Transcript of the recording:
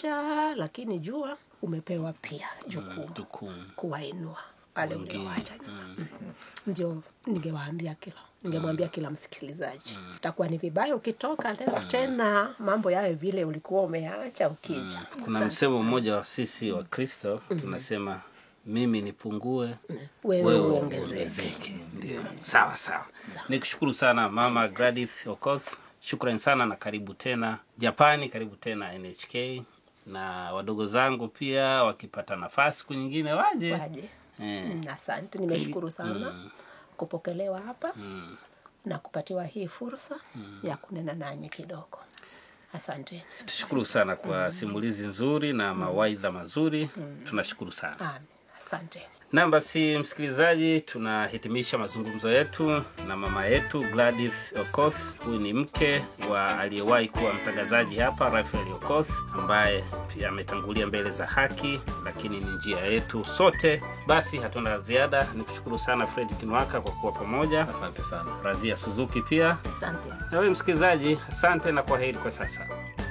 kuwalisha lakini jua umepewa pia jukumu Jukumu. kuwainua wale uliowacha nyuma Mhm. ndio ningewaambia kila ningemwambia kila msikilizaji itakuwa ni vibaya ukitoka tena tena mambo yawe vile ulikuwa umeacha ukija Kuna msemo mmoja wa sisi wa Kristo tunasema mimi nipungue wewe wewe uongezeke uongezeke. Ndio, sawa sawa. Nikushukuru sana Mama Gladys Okoth, shukrani sana na karibu tena Japani, karibu tena NHK na wadogo zangu pia wakipata nafasi siku nyingine waje. waje Eh. Mm, asante nimeshukuru sana kupokelewa hapa na kupatiwa hii fursa ya kunena nanyi kidogo asante Tushukuru sana kwa simulizi nzuri na mawaidha mazuri. Tunashukuru sana. Amen. asante Na basi msikilizaji, tunahitimisha mazungumzo yetu na mama yetu Gladys Okoth. Huyu ni mke wa aliyewahi kuwa mtangazaji hapa Rafael Okoth, ambaye pia ametangulia mbele za haki, lakini ni njia yetu sote. Basi hatuna la ziada, ni kushukuru sana Fred Kinwaka kwa kuwa pamoja, asante sana Radhia Suzuki pia asante na wewe msikilizaji, asante na kwa heri kwa sasa.